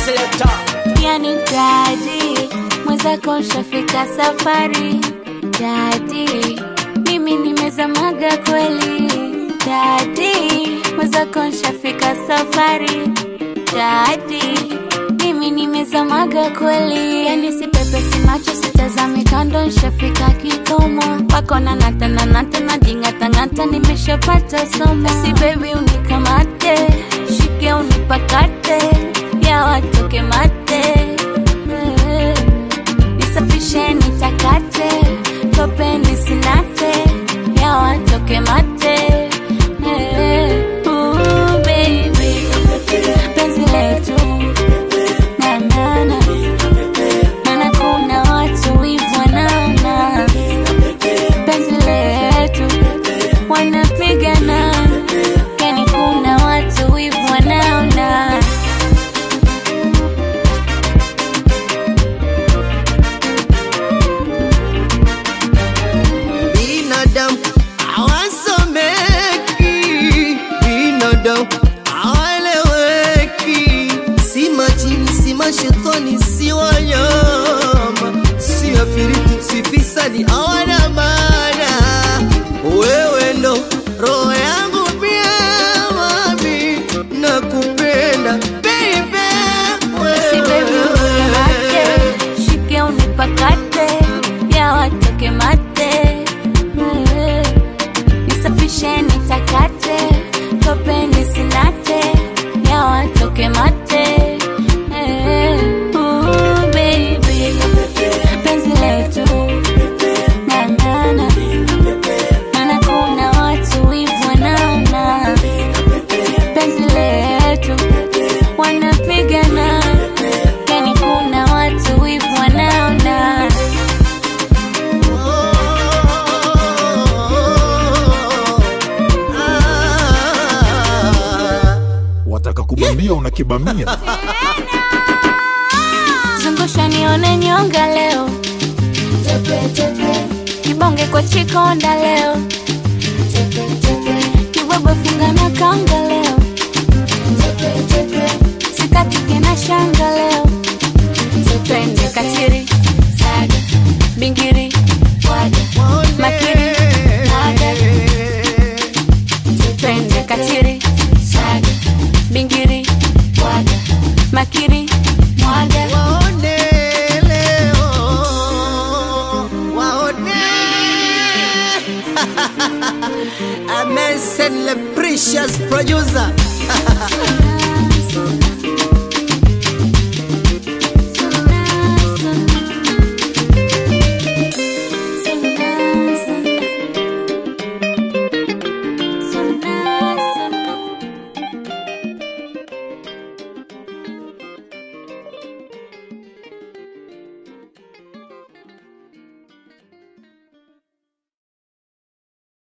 selector. yani dadi mwenzako nshafika safari dadi mimi nimezamaga kweli dadi mwenzako nshafika safari dadi mimi nimezamaga kweli yani sipepesi macho sitazami kando nshafika kikomo wako na nata na nata na jingatangata nimeshapata somo si bebi unikamate shike unipakate ya watoke mate Eh, nisafishe nitakate tope nisinate ya watoke mate Eh, ooh, baby penzi letu na na na maana kuna watu wivu wanaona penzi letu wanapigana yani kuna watu wivu wanaona binadamu hawasomeki, binadamu hawaeleweki, si majini, si mashetani, si wanyama, si afiriti, si fisadi, hawana maana. Wewe ndo roho yangu pia, mami, nakupenda baby, Si baby unikamate, wewe shike unipakate, ya watoke mate. Eh, Nisafishe nitakate, tope nisinate, ya watoke mate. Eh, ooh, baby, penzi letu na na na maana kuna watu wivu wanaona penzi letu wanapigana yani kuna watu wivu wanaona wataka kubamia unakibamia zungusha nione nyonga leo kibonge kwa chikonda leo kibwebwe funga na kanga leo sikatike na shanga leo twende katiri saga bingiri waga makiri naga twende katiri saga bingiri waga makiri mwaga Waone leo, waone. Amen, send the precious producer.